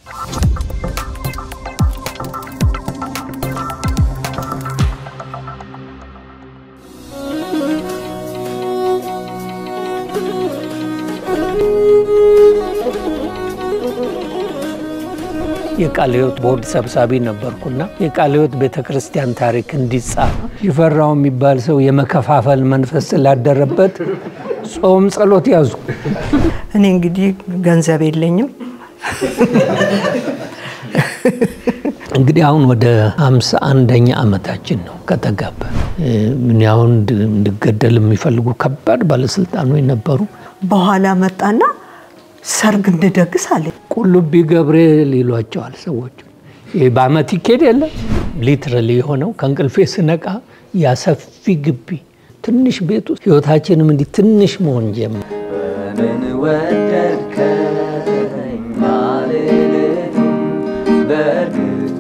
የቃለ ሕይወት ቦርድ ሰብሳቢ ነበርኩና የቃለ ሕይወት ቤተ ክርስቲያን ታሪክ እንዲጻፍ ሽፈራው የሚባል ሰው የመከፋፈል መንፈስ ስላደረበት ጾም ጸሎት ያዙ። እኔ እንግዲህ ገንዘብ የለኝም። እንግዲህ አሁን ወደ ሃምሳ አንደኛ ዓመታችን ነው ከተጋባ። ምን አሁን እንድገደል የሚፈልጉ ከባድ ባለስልጣኖች ነበሩ። በኋላ መጣና ሰርግ እንደደግስ አለ። ቁልቢ ገብርኤል ይሏቸዋል ሰዎች። ይህ በአመት ይኬድ የለ ሊትራሊ የሆነው ከእንቅልፌ ስነቃ ያሰፊ ግቢ ትንሽ ቤት ውስጥ ህይወታችንም እንዲህ ትንሽ መሆን ጀመር። ምን ወደድከኝ አልልህም፣ በእርግጥ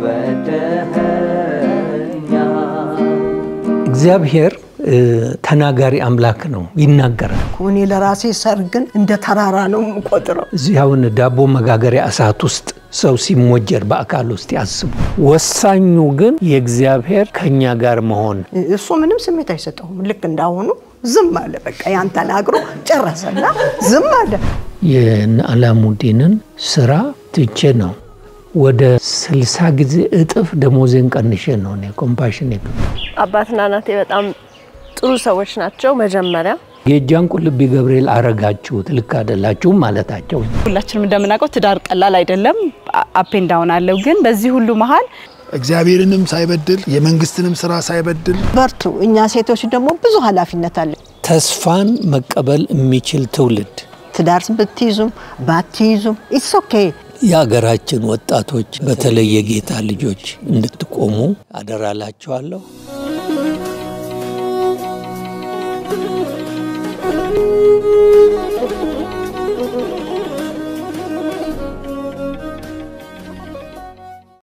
ወደኸኛል። እግዚአብሔር ተናጋሪ አምላክ ነው፣ ይናገራል። እኔ ለራሴ ሰርግን እንደ ተራራ ነው የምቆጥረው። እዚህ አሁን ዳቦ መጋገሪያ እሳት ውስጥ ሰው ሲሞጀር በአካል ውስጥ ያስቡ። ወሳኙ ግን የእግዚአብሔር ከኛ ጋር መሆን እሱ ምንም ስሜት አይሰጠውም። ልክ እንዳሁኑ ዝም አለ። በቃ ያን ተናግሮ ጨረሰና ዝም አለ። የእነ አላሙዲንን ስራ ትቼ ነው ወደ ስልሳ ጊዜ እጥፍ ደሞዜን ቀንሼ ነው እኔ ኮምፓሽን አባትና እናቴ በጣም ጥሩ ሰዎች ናቸው። መጀመሪያ የእጃን ቁልቢ ገብርኤል አረጋችሁት ልክ አይደላችሁም ማለታቸው ሁላችንም እንደምናውቀው ትዳር ቀላል አይደለም። አፔን ዳውን አለው። ግን በዚህ ሁሉ መሀል እግዚአብሔርንም ሳይበድል የመንግስትንም ስራ ሳይበድል በርቱ። እኛ ሴቶች ደግሞ ብዙ ኃላፊነት አለ። ተስፋን መቀበል የሚችል ትውልድ ትዳር ብትይዙም ባትይዙም ኢትስ ኦኬ። የሀገራችን ወጣቶች በተለይ የጌታ ልጆች እንድትቆሙ አደራላችኋለሁ።